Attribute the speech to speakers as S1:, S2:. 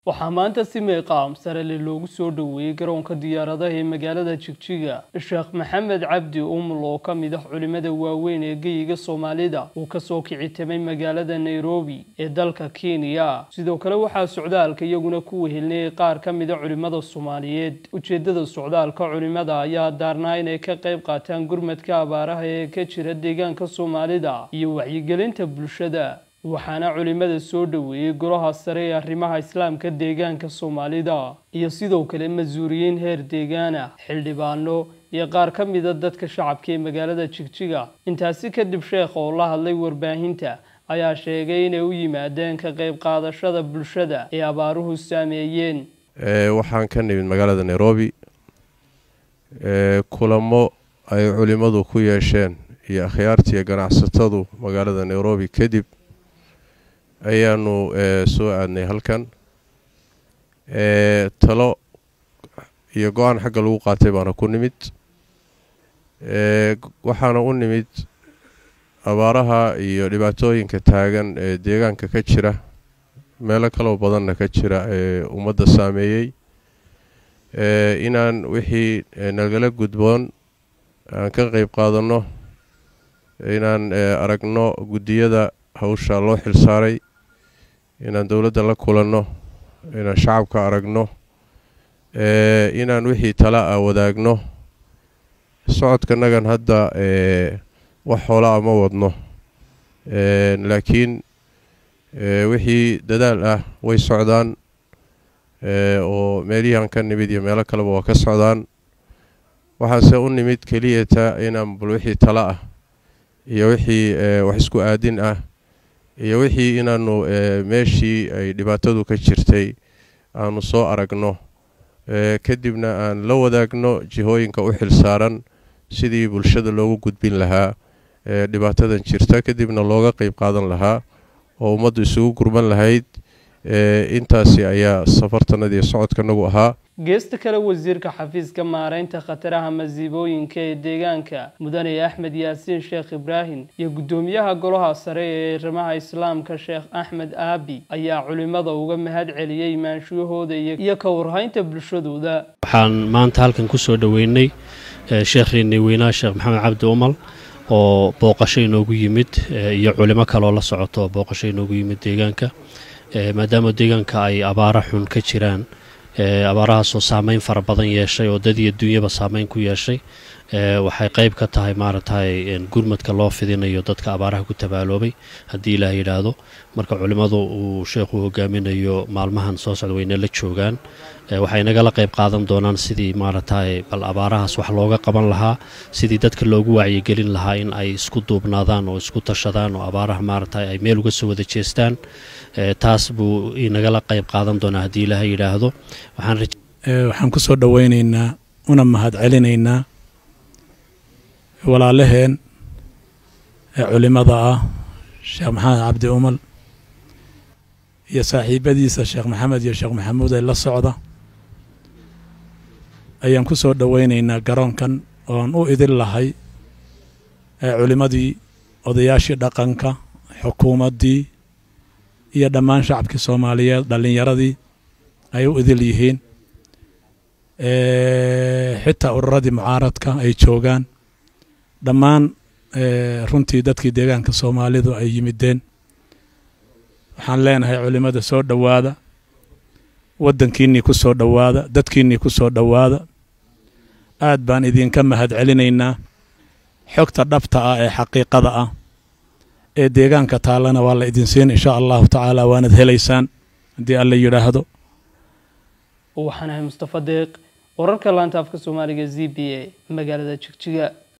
S1: waxaa maanta si meeqaam sarele loogu soo dhoweeyey garoonka diyaaradaha ee magaalada jigjiga sheekh maxamed cabdi umul oo ka mid ah culimmada waaweyn ee geyiga soomaalida uu kasoo kicitamay magaalada nairobi ee dalka kenya sidoo kale waxaa socdaalka iyaguna ku wehelinayay qaar ka mida culimmada soomaaliyeed ujeedada socdaalka culimmada ayaa daarnaa inay ka qayb qaataan gurmadka abaaraha ee ka jira deegaanka soomaalida iyo wacyigelinta bulshada waxaana culimmada soo dhoweeyey golaha sare ee arrimaha islaamka deegaanka soomaalida iyo sidoo kale mas-uuliyiin heer deegaana xildhibaano iyo qaar ka mida dadka shacabka ee magaalada jigjiga intaasi kadib sheekh oo la hadlay warbaahinta ayaa sheegay inay u yimaadeen ka qayb qaadashada bulshada ee abaaruhu saameeyeen
S2: waxaan ka nimid magaalada nairobi kulamo ay culimmadu ku yeesheen iyo akhyaartiiyo ganacsatadu magaalada nairobi kadib ayaanu soo aadnay halkan talo iyo go-aan xagga lagu qaatay baana ku nimid waxaana u nimid abaaraha iyo dhibaatooyinka taagan ee deegaanka ka jira meelo kaloo badanna ka jira ee ummadda saameeyey inaan wixii nagala gudboon aan ka qeyb qaadanno inaan aragno guddiyada hawsha loo xilsaaray inaan dowladda la kulanno inaan shacabka aragno inaan wixii tala ah wadaagno socodkanagan hadda wax xoolaa ma wadno laakiin wixii dadaal ah way socdaan oo meelihian ka nimid iyo meelo kaleba waa ka socdaan waxaase u nimid keliyata inaan bal wixii tala ah iyo wixii wax isku aadin ah iyo wixii inaanu meeshii ay dhibaatadu ka jirtay aanu soo aragno kadibna aan la wadaagno jihooyinka u xilsaaran sidii bulshada loogu gudbin lahaa dhibaatadan jirta kadibna looga qeyb qaadan lahaa oo ummaddu isugu gurman lahayd intaasi ayaa safartanadii socodkanagu ahaa
S1: geesta kale wasiirka xafiiska maareynta khataraha masiibooyinka ee deegaanka mudane axmed yaasiin sheekh ibraahim iyo guddoomiyaha golaha sare ee arrimaha islaamka sheekh axmed aabi ayaa culimmada uga mahad celiyey imaanshiyahooda iyo ka warhaynta bulshadooda
S3: waxaan maanta halkan ku soo dhoweynay sheekhiinii weynaa sheekh maxamed cabdi umal oo booqasho inoogu yimid iyo culimo kaleoo la socoto oo booqasho inoogu yimid deegaanka maadaama deegaanka ay abaara xun ka jiraan abaarahaasoo saameyn fara badan yeeshay oo dad iyo dunyaba saameyn ku yeeshay waxay qeyb ka tahay maaragtay gurmadka loo fidinayo dadka abaaraha ku tabaaloobay haddii ilaah yidhaahdo marka culimmadu uu sheekhu hogaaminayo maalmahan soo socda wayna la joogaan waxay nagala qeyb qaadan doonaan sidii maaragtay bal abaarahaas wax looga qaban lahaa sidii dadka loogu wacyigelin lahaa in ay isku duubnaadaan oo isku tashadaan oo abaaraha maaragtay ay meel uga soo wada jeestaan taas buu inagala qeyb qaadan doonaa haddii ilaah yidhaahdo
S4: waxaan ku soo dhoweynaynaa una mahad celinaynaa walaalaheen ee culimmada ah sheekh maxamed cabdi umal iyo saaxiibadiisa sheekh maxamed iyo sheekh maxamuud ee la socda ayaan ku soo dhoweynaynaa garoonkan oon u idin lahay ee culimmadii odayaashii dhaqanka xukuumaddii iyo dhammaan shacabkii soomaaliyeed dhallinyaradii ay u idil yihiin xitaa ururadii mucaaradka ay joogaan dhammaan runtii dadkii deegaanka soomaalidu ay yimideen waxaan leenahay culimmada soo dhowaada waddankiinnii ku soo dhowaada dadkiinnii ku soo dhowaada aad baan idinka mahad celinaynaa xogta dhabta ah ee xaqiiqada ah ee deegaanka taallana waa la idin siin insha allahu tacaala waanad helaysaan haddii alla yidhaahdo
S1: waxaan ahay mustafa deeq wararka laanta afka soomaaliga z b a magaalada jigjiga